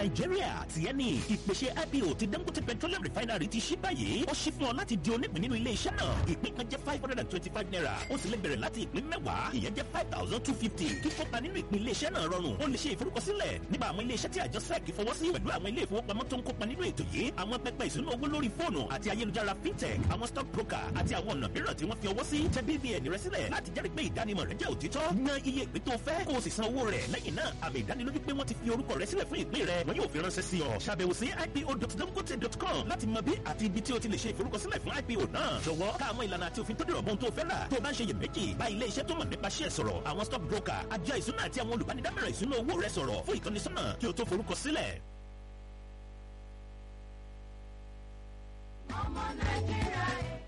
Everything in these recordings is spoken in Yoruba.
nàìjíríà tiẹ̀ ní ìpèsè ipo ti dangote petroleum refinery ti ṣí báyìí ó ṣí fún ọ láti di onípìn nínú ilé iṣẹ́ náà ìpín kan jẹ́ five hundred and twenty-five naira ó sì lè bẹ̀rẹ̀ láti ìpín mẹ́wàá ìyẹn jẹ́ five thousand two fifty kíkópa nínú ìpín ilé iṣẹ́ náà rọrùn ó lè ṣe ìforúkọsílẹ̀ nípa àwọn ilé iṣẹ́ tí àjọ sec fọwọ́ sí pẹ̀lú àwọn ilé ìfowópamọ́ tó ń kópa nínú ètò yìí àwọn pẹpẹ ìṣúná owó lórí fóònù àti ayélujára fintech àwọn stock broker àti àwọn ọ̀nà mìíràn tí wọ́n fi ọwọ́ sí tẹ bbn rẹ sílẹ̀ láti jẹ́rìí pé ìdánimọ̀ rẹ jẹ́ òtítọ́ yan iye ìpín tó fẹ́ kó o sì san owó rẹ̀ lẹ́yìn náà àmì ìdánilójú pé wọ́n ti fi orúkọ rẹ sílẹ̀ fún ìpín rẹ wọn yóò fi ránṣẹ́ sí ọ ṣàbẹ̀wò sí ipo.dangote.com láti mọ bí àti ibi tí o ti lè ṣe ìforúkọsílẹ̀ fún ipo náà jọ̀wọ́ ká àwọn ìlànà àti òfin tó dìrọ̀ bọ́n tó fẹ́ rà tó o bá ń ṣe iyèméjì bá ilé iṣẹ́ tó mọ̀ nípa ṣẹ́ sọ̀rọ̀ àwọn stock broker àjọ ìṣúná àti àwọn olùbánidámọ̀ràn ìṣúná owó rẹ sọ̀rọ̀ fún ìtọ́nisọ́nà kí o tó forúkọsílẹ̀. ọmọ nàìjíríà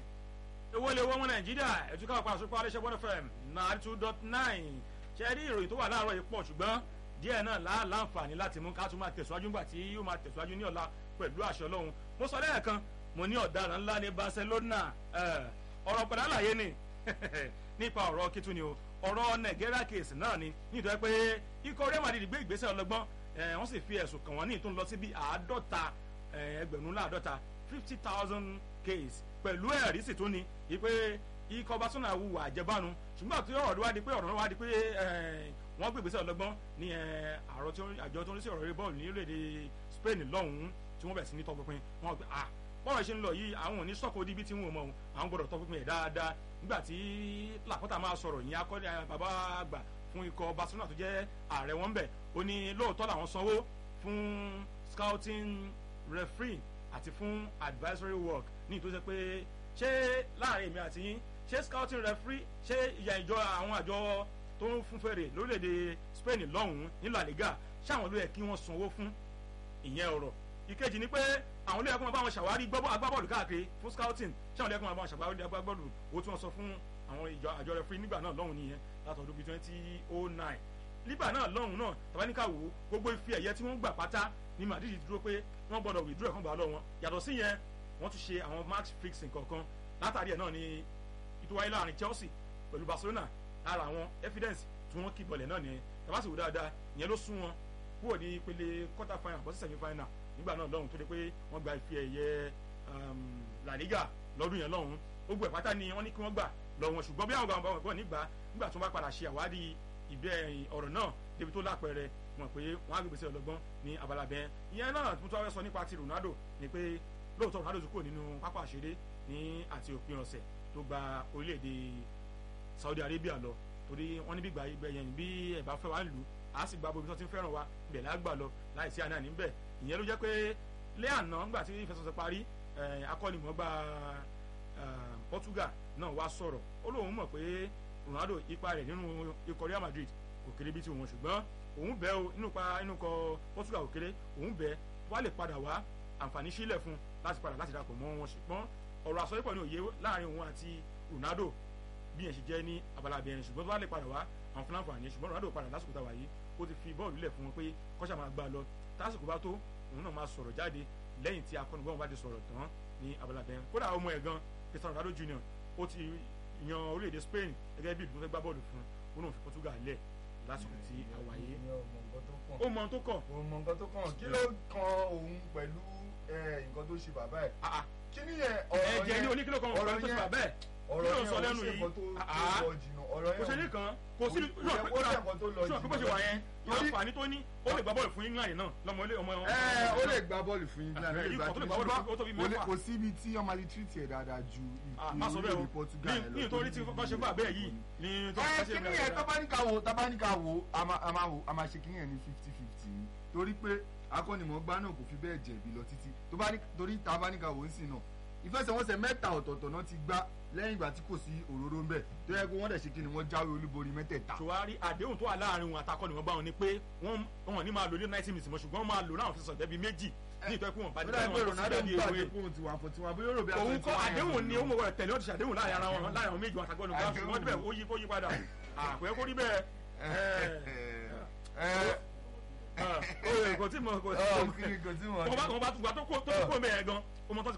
owó ilé owó ọmọ nàìjíríà ẹ̀tún káwọn pàṣẹ pàṣẹ ṣẹ́ one fm nine two dot nine ṣe rí ìròyìn tó wà láàárọ̀ yìí pọ̀ ṣùgbọ́n díẹ̀ náà lá láǹfààní láti mú ká tún máa tẹ̀síwájú nígbà tí yóò máa tẹ̀síwájú ní ọ̀la pẹ̀lú àṣẹ ọlọ́run mo sọ lẹ́ẹ̀kan mo ní ọ̀daràn ńlá ní barcelona ọ̀rọ̀ padà láàyè ni nípa ọ̀rọ̀ kí tún ni o ọ̀rọ̀ nàìjíríà case náà ni nítorí pé ikọ̀ real madrid gbé ìgbésẹ̀ ọlọ́gbọ́n wọ́n sì fi ẹ̀sùn kàn wọ́n ní ìtún lọ sí bí àádọ́ta ẹgbẹ̀rún láàdọ́ta fifty thousand case pẹ̀lú ẹ̀rí sì tún ni wípé ikọ̀ barcelona wùwà àjẹbánu ṣùgbọ́n àti ọ̀rọ̀ wá di pé ọ̀rọ̀ wá di pé wọ́n gbé ìgbésẹ̀ ọlọ́gbọ́n ní àjọ tó ń rí sí ọ̀rọ̀ eré bọ́ọ̀lù ní orílẹ̀-èdè spain lọ́hùn-ún tí wọ́n bẹ̀ sí ní tọpinpin wọ́n gbé ah bọ́ọ̀rọ̀ ṣe ń lọ yìí àwọn ò ní sọ́kò odi ibi tí wọ́n mọ̀ ọ́n àwọn gbọ́dọ̀ tọpinpin ẹ̀ dáadáa nígbà tí làpọ́tà máa sọ̀rọ̀ yìí akọ́ni bàbá àgbà fún ikọ̀ barcelona tó jẹ́ ààrẹ wọn bẹ̀ ó ní lóòótọ́ làwọn sanwó fún scouting referee àti fún advisory work ní ìtòsí pé ṣé láàrin èmi àti yín ṣé scouting referee ṣé ìyà ìjọ àwọn àjọ tó ń fún fèrè lórílẹ̀‐èdè spain lọ́hùn-ún ní la liga ṣáwọn ló yẹ kí wọ́n sanwó fún ìyẹn ọ̀rọ̀ ìkejì ni pé àwọn olóyè kó máa bá wọn ṣàwárí agbábọ́ọ̀lù káàkiri fún scouting ṣáwọn olóyè kó máa bá wọn ṣàwárí agbábọ́ọ̀lù owó tí wọ́n sọ fún àwọn ìjọ àjọ referee nígbà náà lọ́hùn nìyẹn látọ̀dún bíi twenty oh nine nígbà náà lọ́hùn náà tabaníkà wò gbogbo ife ẹ̀yẹ tí wọ́n gbà pátá ní madrid dúró pé wọ́n gbọ́dọ̀ withdraw ẹ̀kan gbà lọ wọn yàtọ̀ sí yẹn wọ́n tún ṣe àwọn match fixing kọ̀ọ̀kan látàrí ẹ̀ náà ni ìtúwáyé láàrin chelsea pẹ̀lú barcelona lára àwọn evidence tí wọ́n kì bọ̀lẹ̀ náà nìyẹn tabasi wò dáadáa ìyẹn ló sún wọn kúrò ní ìpele quarter final bọ́ sí semi final nígbà náà lọ́hùn tó dé pé wọ́n gba ife ẹ̀yẹ la liga lọ́dún yẹn lọ́hùn gbogbo ẹ̀ pátá ni wọ́n ní kí wọ́n gbà lọ wọn ṣùgbọ́n bí àwọn gbàgbọ́ gbọ́ nígbà nígbà tí wọ́n bá padà ṣe àwádìí ìbẹ́ ọ̀rọ̀ náà débi tó lápẹẹrẹ mọ̀ pé wọ́n á gbèsè ọlọ́gbọ́n ní abala bẹ́ẹ̀ ìyẹn náà tó tó wá sọ nípa ti ronaldo ni pé lóòótọ́ ronaldo ti kúrò nínú pápá àṣeré ní àti òpin ọ̀sẹ̀ tó gba orílẹ̀-èdè saudi arabia lọ torí wọ́n ní bí gbà ibẹ̀ yẹn bí ẹ̀ bá fẹ́ wá lù ú á sì gba bobi tó ti ń fẹ́ràn wa ibẹ̀ lágbà lọ láì sí àná níbẹ̀ ìyẹn ló jẹ́ pé lé àná nígbà tí ìfẹsọ̀sẹ̀ parí akọ́nimọ̀ọ́gbà portugal náà wá sọ̀rọ̀ ó lóun mọ̀ pé ronaldo ipa rẹ̀ nínú ikọ̀ real madrid kò kéré bí ti wọn ṣùgbọ́n òun bẹ́ o inú pa inú kọ portugal kò kéré òun bẹ́ wá lè padà wá àǹfààní sílẹ̀ fún láti padà láti dàpọ̀ mọ́ wọn ṣùgbọ́n ọ̀rọ̀ àsọyípọ̀ ní òye láàrin òun àti ronaldo bí yẹn ṣe jẹ́ ní abala abẹ́rin ṣùgbọ́n tó bá lè padà wá àwọn fúnra àǹfààní ṣùgbọ́n ronaldo padà lásìkò táwa yìí ó ti fi bọ́ọ̀lù lẹ̀ fún wọn pé kọ́ṣà máa gbá lọ tásìkò bá tó òun náà máa sọ̀rọ̀ jáde lẹ́yìn tí akọ́nigbọ́n bá ti sọ̀rọ̀ tán ní abala abẹ́rin kódà ọmọ ẹ̀ gan cristiano ronaldo junior ó ti yan orílẹ̀-èdè spain gẹ́gẹ́ bí ìlú tó fẹ́ gbá bọ́ọ̀lù fún un ó náà fi portugal lẹ̀ lásìkò tí a wà yìí. ó mọ tó kàn. ó mọ nǹkan tó kàn kí ló kan òun pẹ̀lú nǹkan tó ṣe bàbá ẹ̀. kí ni yẹn ọ̀rọ̀ yẹn ẹ̀jẹ̀ ní oníkìlọ̀ kan ọ̀rọ̀ tó ṣe bàbá ẹ̀ ọ̀rọ̀ kí ló yẹn sọ ò lẹ́nu ṣe yìí nǹkan tó lọ jìnnà ọ̀rọ̀ yẹn kò ṣe ní kan kò sí ó yẹ kó ṣe nǹkan tó lọ sọ pé bó ṣe wà yẹn Torí- àǹfààní tó ní ó lè gbá bọ́ọ̀lù fún england náà lọmọ ilé ọmọ ẹ ó lè gba bọ́ọ̀lù fún england ó lè gba ikọ̀ tó lè gbá bọ́ọ̀lù fún ó tóbi kò lè- mẹ́fà kò sí ibi tí ọmọ alẹ́ tírìtì ẹ̀ dáadáa ju Ah, má sọ bẹ́ẹ̀ o ìpínlẹ̀ portugal ẹ̀ lọ ní nítorí tí kọ́ ṣe fún àbẹ́ yìí ní tó ẹ kọ́ ṣe kíní yẹn tábánikà wo tábánikà wo a máa a máa wo a máa ṣe kíní yẹn ní fifty fifty ni torí pé akọ́nimọ̀ọ́gbá náà kò fi bẹ́ẹ̀ jẹ̀bi lọ títí tó bá ní torí tábánikà wo ń sìn náà ìfẹsẹ̀wọnsẹ̀ mẹ́ta ọ̀tọ̀ọ̀tọ̀ náà ti gbá lẹ́yìn ìgbà tí kò sí òróró ń bẹ̀ tó yẹ kó wọ́n dẹ̀ ṣe kíni wọ́n jáwé olúborí mẹ́tẹ̀ẹ̀ta. ṣùwárí àdéhùn tó wà láàrin wọn àtakọ ni wọn bá wọn ni pé wọn wọn ní máa lò ní ninety minutes mọ ṣùgbọ́n wọn máa lò láwọn fi sọ̀tẹ́ bíi méjì ní ìtọ́ ikú wọn bá ó dàbí pé ronaldo ń gbà dé fóun tiwa fún tiwa bóyá òròbí òun kọ́ àdéhùn ni ó mọ̀ wọ́n tẹ̀lé ó ti ṣàdéhùn láàrin ara wọn láàrin àwọn méjì wọn àtàkọ́ ni Àdéhùn. wọ́n débẹ̀ ó yí kó yí padà àpẹ́ kó rí bẹ́ẹ̀ ó yẹ kó tí mo kó ọ̀ kí ni kò tí wọ́n wọ́n bá tó kó tó kó mẹ́ẹ̀ gan ọmọ tó ti